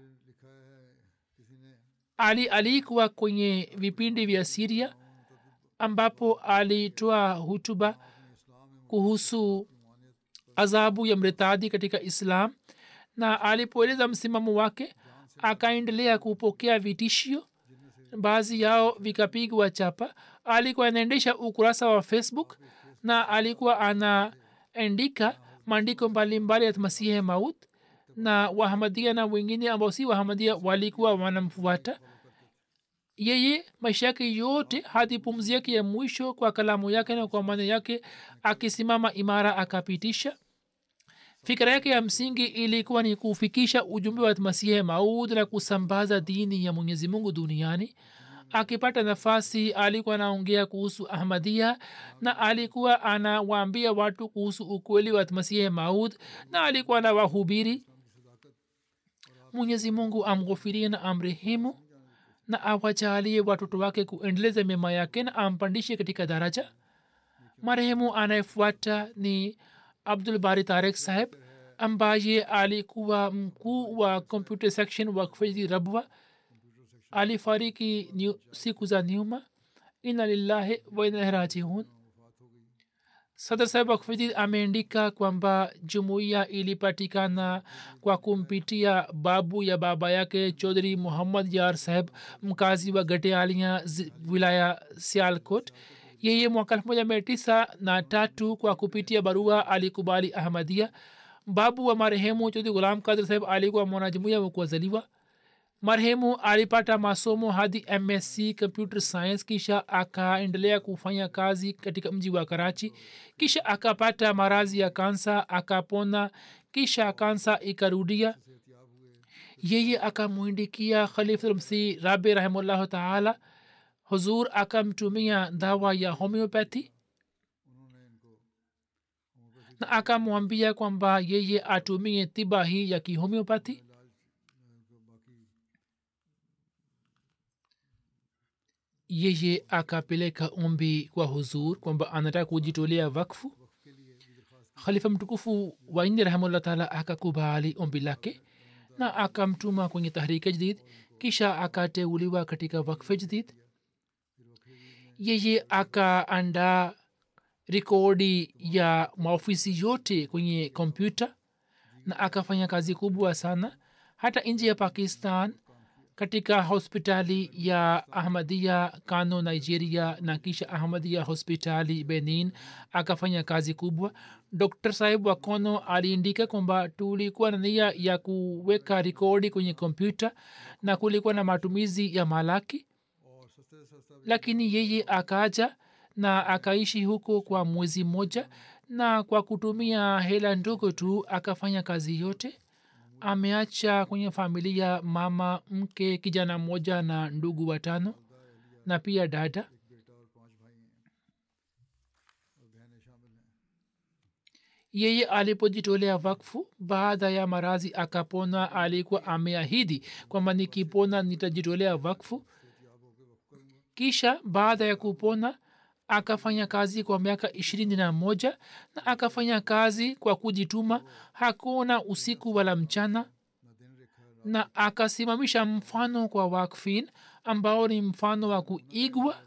ali alikuwa kwenye vipindi vya siria ambapo alitoa hutuba kuhusu adhabu ya mritadi katika islam na alipoeleza msimamo wake akaendelea kupokea vitishio baadhi yao vikapigwa chapa alikuwa anaendesha ukurasa wa facebook na alikuwa anaandika maandiko mbalimbali ya masihi maut na wahamadia na wengine ambao si wahamadia walikuwa wanamfuata yeye maisha yake yote hadi pumzi yake ya mwisho kwa kalamu yake na kwa maneno yake akisimama imara akapitisha fikira yake ya msingi ilikuwa ni kufikisha ujumbe wa masihi maud na kusambaza dini ya mwenyezi mungu duniani akipata nafasi alikuwa anaongea kuhusu ahmadia na alikuwa anawaambia watu kuhusu ukweli wa masihi maud na alikuwa anawahubiri mwenyezi mungu amghofirie na amrehemu na awajalie watoto wake kuendeleza mema yake na ampandishe katika daraja marehemu anayefuata ni abdul bari tarek saheb ambaye alikuwa mkuu wa computer section wa kfeji rabwa alifariki siku za nyuma ina lillahi wainarajiun sadr saheb akfidi ameandika kwamba jumuiya ilipatikana kwa kumpitia babu ya baba yake chaudhri muhammad yar saheb mkazi wa gatealia wilaya sialkot yeye mwaka elfu moja mia tisa na tatu kwa kupitia barua alikubali ahmadia babu wa marehemu chaudhri gulam kadir saheb alikuwa mwanajumuiya wa kuwazaliwa marehemu alipata masomo hadi msc computer science kisha akaendelea kufanya kazi katika mji wa karachi kisha akapata marazi ya kansa akapona kisha kansa ikarudia yeye akamwindikia khalifulmsi rabi rahimullahu taala huzur akamtumia dawa ya homeopathy na akamwambia kwamba yeye atumie tiba hii ya kihomeopathy yeye akapeleka ombi kwa huzur kwamba anataka kujitolea wakfu khalifa mtukufu waini rahimullah taala akakubali ombi lake na akamtuma kwenye tahrike jadid kisha akateuliwa katika wakfe jadid yeye akaandaa rekodi ya maofisi yote kwenye kompyuta na akafanya kazi kubwa sana hata nchi ya pakistan katika hospitali ya ahmadia kano nigeria na kisha ahmadia hospitali benin akafanya kazi kubwa dr sahib wa kono aliindika kwamba tulikuwa na nia ya kuweka rekodi kwenye kompyuta na kulikuwa na matumizi ya malaki lakini yeye akaja na akaishi huko kwa mwezi mmoja na kwa kutumia hela ndogo tu akafanya kazi yote ameacha kwenye familia mama mke kijana mmoja na ndugu watano na pia dada yeye alipojitolea wakfu baada ya marazi akapona alikuwa ameahidi kwamba nikipona nitajitolea wakfu kisha baada ya kupona akafanya kazi kwa miaka ishirini na moja na akafanya kazi kwa kujituma hakuna usiku wala mchana na akasimamisha mfano kwa wakfin ambao ni mfano wa kuigwa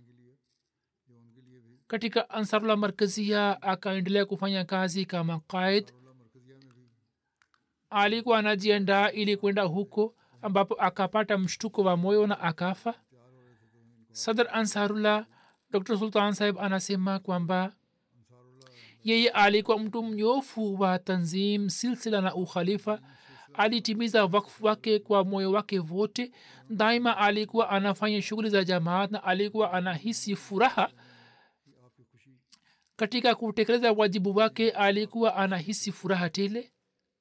katika ansarullah markazia akaendelea kufanya kazi kama qaid alikuwa anajiandaa ili kwenda huko ambapo akapata mshtuko wa moyo na akafa sadr ansarullah dr sultan sahib anasema kwamba yeye alikuwa mtu mnyofu wa tanzim silsila na ukhalifa alitimiza wakfu wake kwa moyo wake wote daima alikuwa anafanya shughuli za jamaat na alikuwa anahisi furaha katika kutekeleza wajibu wake alikuwa anahisi furaha tele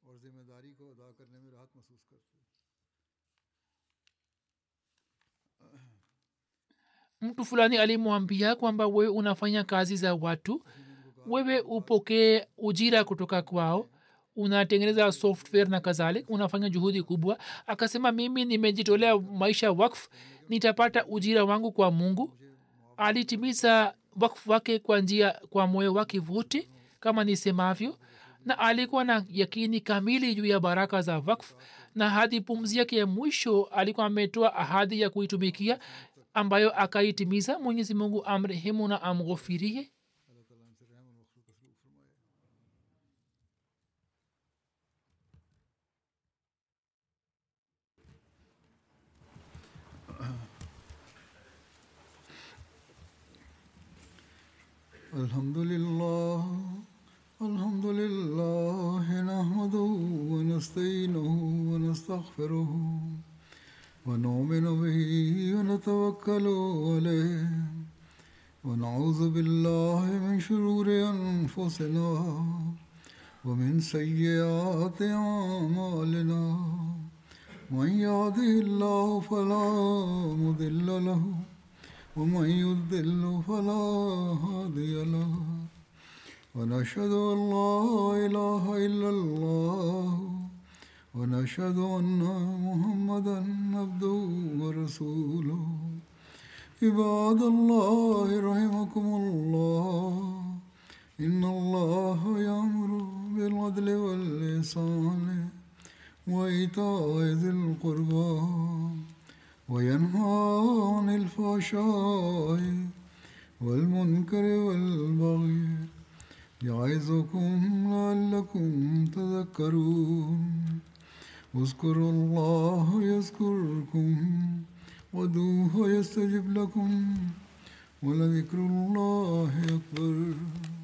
mtu fulani alimwambia kwamba wewe unafanya kazi za watu wewe upokee ujira kutoka kwao unatengeneza software na kadhalik unafanya juhudi kubwa akasema mimi nimejitolea maisha wakf nitapata ujira wangu kwa mungu alitimiza wakf wake kwa njia kwa moyo wake wote kama nisemavyo na alikuwa na yakini kamili juu ya baraka za wakf na hadi pumzi yake ya mwisho alikuwa ametoa ahadi ya kuitumikia ambayo akaitimiza mwenyezi mungu amrehemu na amghofirie الحمد لله الحمد لله نحمده ونستعينه ونستغفره ونؤمن به ونتوكل عليه ونعوذ بالله من شرور انفسنا ومن سيئات اعمالنا من يهده الله فلا مضل له ومن يضل فلا هادي له ونشهد ان لا اله الا الله ونشهد ان محمدا عبده ورسوله عباد الله رحمكم الله ان الله يامر بالعدل واللسان وايتاء ذي القربى وينهى عن الفحشاء والمنكر والبغي يعظكم لعلكم تذكرون اذكروا الله يذكركم ودوه يستجب لكم ولذكر الله أكبر